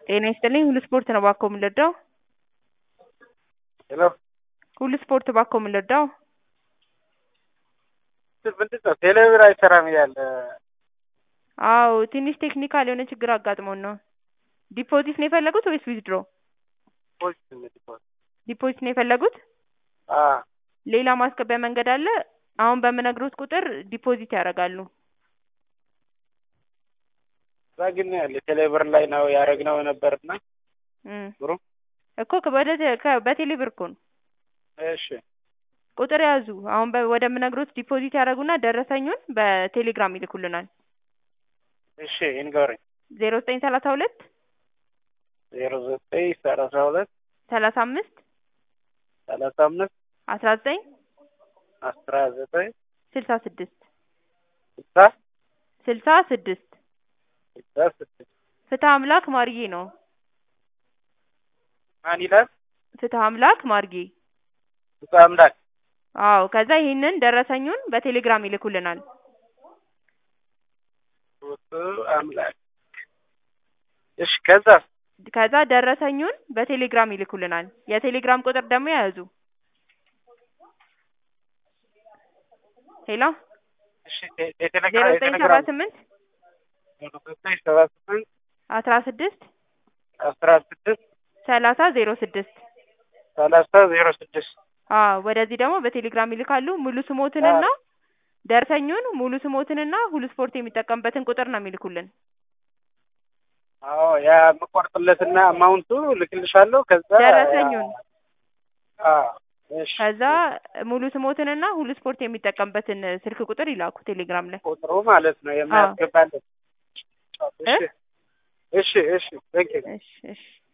ጤና ይስጥልኝ ሁሉ ስፖርት ነው እባክዎ የምንረዳው? ሄሎ ሁሉ ስፖርት እባክዎ የምንረዳው? ምንድን ነው ቴሌብር አይሰራም እያለ አዎ ትንሽ ቴክኒካል የሆነ ችግር አጋጥሞን ነው። ዲፖዚት ነው የፈለጉት ወይስ ዊዝድሮ? ፖስት ዲፖዚት ዲፖዚት ነው የፈለጉት? አ ሌላ ማስገቢያ መንገድ አለ። አሁን በምነግሮት ቁጥር ዲፖዚት ያደርጋሉ። እዛ ግን ያለ ቴሌብር ላይ ነው ያደረግነው ነበርና እም ብሩ እኮ ወደ ከ- በቴሌ ብር እኮ ነው። እሺ ቁጥር ያዙ። አሁን በ- ወደምነግሮት ዲፖዚት ያደርጉና ደረሰኙን በቴሌግራም ይልኩልናል። እሺ ይንገሩኝ። ዜሮ ዘጠኝ ሰላሳ ሁለት ዜሮ ዘጠኝ ሰላሳ ሁለት ሰላሳ አምስት ሰላሳ አምስት አስራ ዘጠኝ አስራ ዘጠኝ ስልሳ ስድስት ስልሳ ስልሳ ስድስት ስልሳ ስድስት ፍትህ አምላክ ማርዬ ነው። ማን ይላል? ፍትህ አምላክ ማርጌ። ብፁዕ አምላክ አዎ ከዛ ይህንን ደረሰኙን በቴሌግራም ይልኩልናል። ብፁዕ አምላክ እሺ ከዛ ከዛ ደረሰኙን በቴሌግራም ይልኩልናል። የቴሌግራም ቁጥር ደግሞ ያዙ። ሄሎ እሺ ቴ- ዜሮ የቴሌግራም ዘጠኝ ሰባ የቴሌግራም ስምንት ዜሮ ዘጠኝ ሰባ ስምንት አስራ ስድስት አስራ ስድስት ሰላሳ ዜሮ ስድስት ሰላሳ ዜሮ ስድስት አዎ ወደዚህ ደግሞ በቴሌግራም ይልካሉ። ሙሉ ስሞትንና ደረሰኙን ሙሉ ስሞትንና ሁሉ ስፖርት የሚጠቀምበትን ቁጥር ነው የሚልኩልን። አዎ ያ የምቆርጥለትና አማውንቱ ልክልሻለሁ። ከዛ ደረሰኙን አዎ እሺ ከዛ ሙሉ ስሞትንና ሁሉ ስፖርት የሚጠቀምበትን ስልክ ቁጥር ይላኩ ቴሌግራም ላይ። ቁጥሩ ማለት ነው የማያስገባለት። እ? እሺ እሺ እሺ ቴንክ ዩ እሺ እሺ